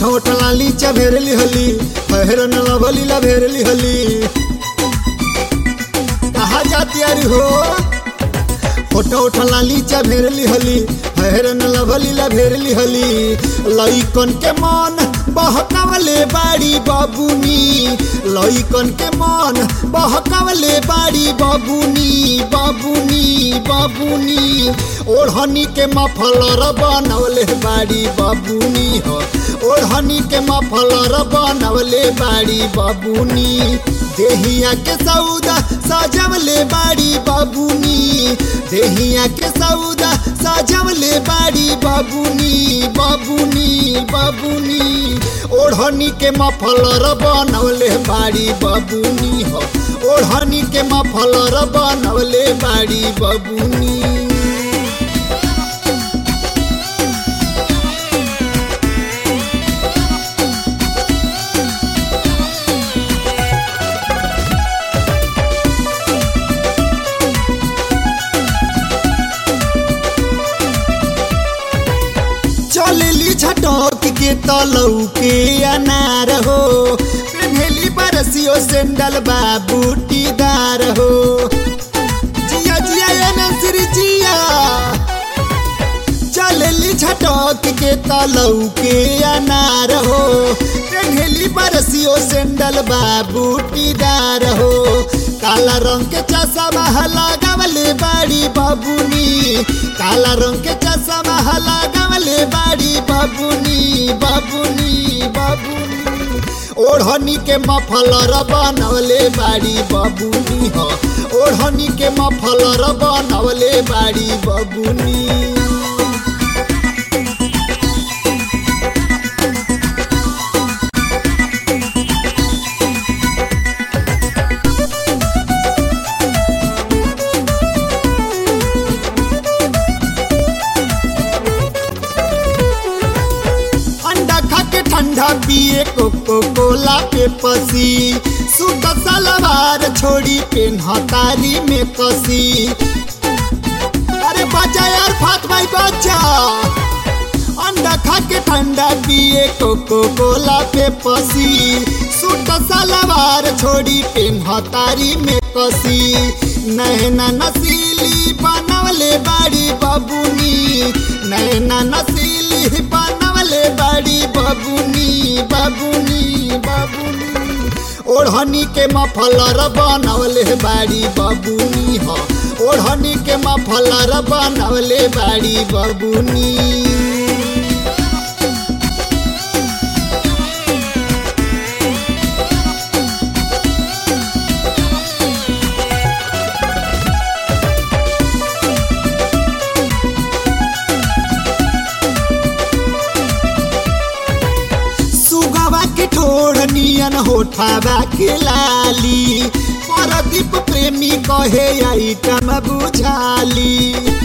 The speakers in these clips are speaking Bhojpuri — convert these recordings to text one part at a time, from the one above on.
होठ लाली चभेरली हली पहरन लभली लभेरली हली कहा जाती अरे हो होठ होठ लाली चभेरली हली पहरन लभली लभेरली हली लइकन के मन बहकावले बाड़ी बाबुनी लइकन के मन बहकावले बाड़ी बाबुनी बाबुनी बाबुनी ओढ़नी के मफलर बनवले बाड़ी बाबुनी हो ओढ़नी के मफलर बनवले बाड़ी बाबुनी देहिया के सौदा सजवले बाड़ी बाबुनी देहिया के सौदा सजवले बाड़ी बाबुनी बाबुनी बाबुनी ओढ़नी के मफलर बनवले बाड़ी बाबुनी हो ओढ़नी के मफलर बनवले बाड़ी बाबुनी चलेली झटक के तलऊ के अनार हो पेन्हेली बरसियो सेंडल बा बूटीदार हो जिया जिया ये नंसरी जिया चलेली झटक के तलऊ के अनार हो पेन्हेली बरसियो सेंडल बा बूटीदार हो काला रंग के चश्मा लगावले बाड़ी बाबुनी काला रंग के चश्मा लगावले बाड़ी बाबुनी बाबुनी बाबुनी ओढ़नी के मफलर बनवले बाड़ी बाबुनी हो ओढ़नी के मफलर बनवले बाड़ी बाबुनी अंडा खा के ठंडा पिए कोको कोला पे पसी सूट सलवार छोड़ी पेन्हतारी में कसी अरे बचा यार फात भाई बचा अंडा खा के ठंडा पिए कोको कोला पे पसी सूट सलवार छोड़ी पेन्हतारी में कसी नैना नसीली बनवले बाड़ी बाबुनी नैना नसीली बनवले बाड़ी बाबुनी बाबुनी बाबुनी ओढ़नी के मफलर बनवले बाड़ी बाबुनी हो ओढ़नी के मफलर बनवले बाड़ी बाबुनी सुगवा के ठोड़ नियन होठावा के लाली परदीप प्रेमी कहे आइटम बुझाली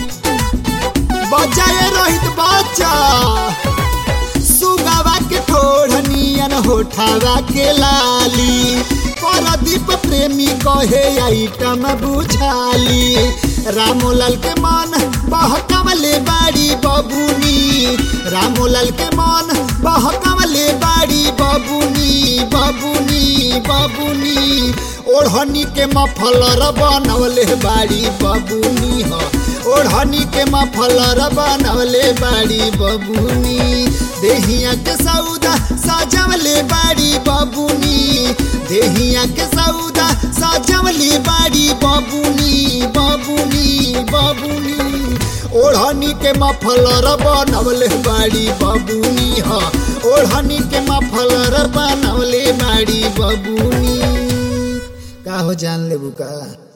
बचाए रहित बच्चा सुगवा के ठोड़ नियन होठावा के लाली परदीप प्रेमी कहे आइटम बुझाली रामोलाल के मन बहकवले बाड़ी बबुनी रामोलाल के मन बहकवले बाड़ी बबुनी बबुनी बबुनी ओढ़नी के मफलर बनवले बाड़ी बबुनी हो ओढ़नी के मफलर बनवले बाड़ी बबुनी देहिया के सौदा सजवले बाड़ी बबुनी देहिया के सौदा सजवले बाड़ी बबुनी बबुनी बबुनी ओढ़नी के मफलर बनवले बाड़ी बबुनी ह ओढ़नी के मफलर बनवले बाड़ी बबुनी का हो जान लेबू का